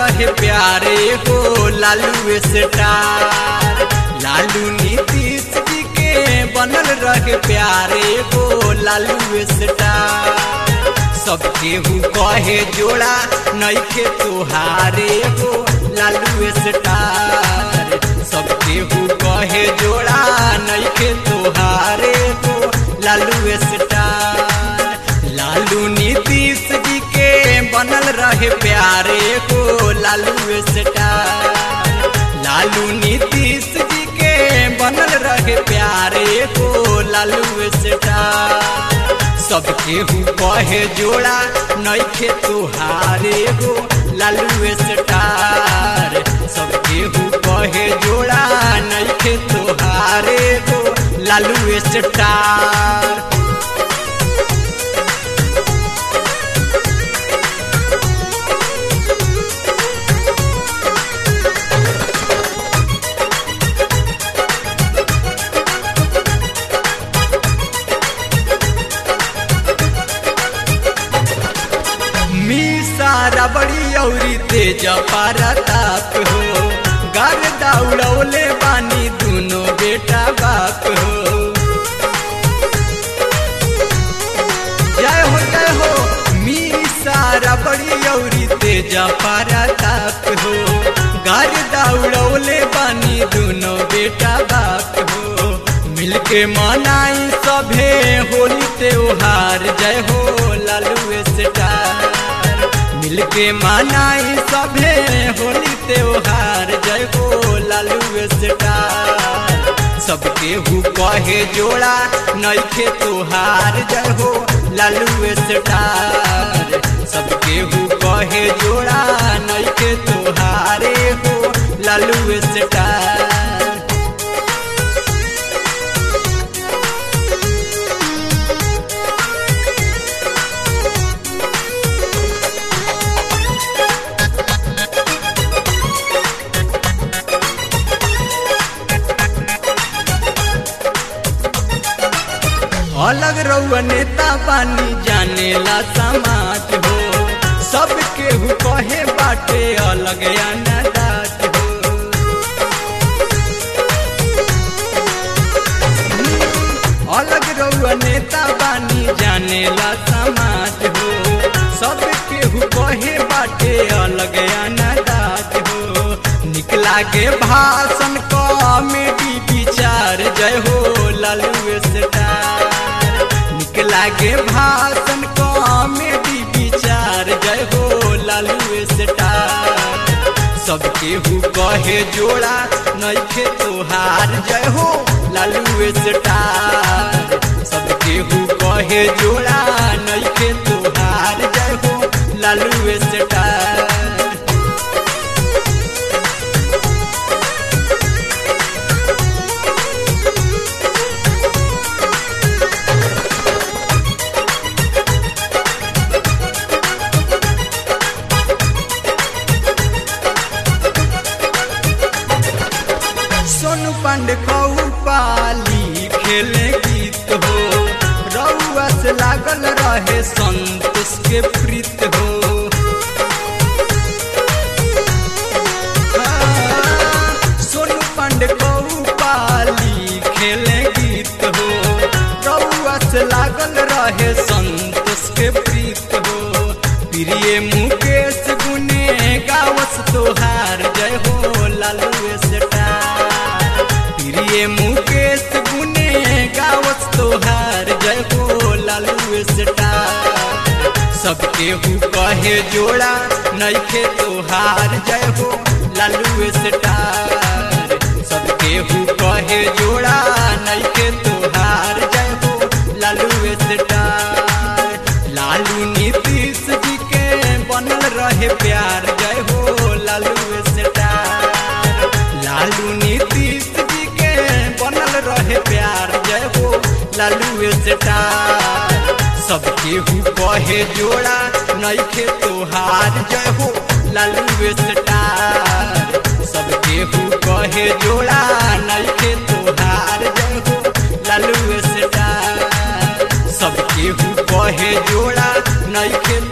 रहे प्यारे हो लालू स्टार लालू नीतीश जी के बनल रहे प्यारे हो लालू स्टार सब केहू कहे जोड़ा नइखे तुहारे हो लालू स्टार सब केहू कहे जोड़ा नइखे तुहारे हो लालू स्टार लालू नीतीश जी के बनल रहे प्यारे हो लालू स्टार लालू नीतीश जी के बनल रहे प्यारे हो लालू स्टार सब केहू कहे जोड़ा नइखे तुहारे हो लालू स्टार सब केहू कहे जोड़ा नइखे तुहारे हो लालू स्टार सारा बड़ी औरी तेज पारताप हो घर दौड़ौले बानी दोनों बेटा बाप हो जय हो जय हो मी सारा बड़ी औरी तेज पारताप हो घर दौड़ौले बानी दोनों बेटा बाप हो मिलके मनाई सभे होली त्योहार जय हो लालू स्टार मिलके मनाई सभे होली त्योहार जय हो लालू स्टार सब केहू कहे जोड़ा नइखे तोहार जय हो लालू स्टार सब केहू कहे जोड़ा नइखे तोहारे हो लालू स्टार अलग रउआ नेता बानी जानेला समाज हो सब केहू कहे बाटे अलग अनादात हो अलग रउआ नेता बानी जानेला समाज हो सब केहू कहे बाटे अलग अनादात हो निकला के भाषण कॉमेडी विचार जय हो लालू स्टार लागे भाषण कॉमेडी विचार जय हो लालू स्टार सब केहू कहे जोड़ा नइखे तोहार जय हो लालू स्टार सब केहू कहे जोड़ा नइखे तोहार जय हो लालू स्टार सोनू पांडे खऊ पाली खेले गीत हो रउआ से लागल रहे संतोष के प्रीत हो सोनू पांडे खऊ पाली खेले गीत हो रउआ से लागल रहे संतोष के प्रीत हो प्रिय मुकेश गुने गावस तोहार जय हो लालू स्टार प्रिय मुकेश गुने गावस तोहार जय हो लालू स्टार सब केहू कहे जोड़ा नइखे तोहार जय हो लालू स्टार सब केहू कहे जोड़ा नइखे तोहार जय हो लालू स्टार लालू नीतीश जी के बनल रहे प्यार जय हो लालू स्टार लालू नीतीश जी के बनल रहे प्यार जय हो लालू स्टार सब केहू कहे जोड़ा नइखे तोहार जय हो लालू स्टार सब केहू कहे जोड़ा नइखे तोहार जय हो लालू स्टार सब केहू कहे जोड़ा नइखे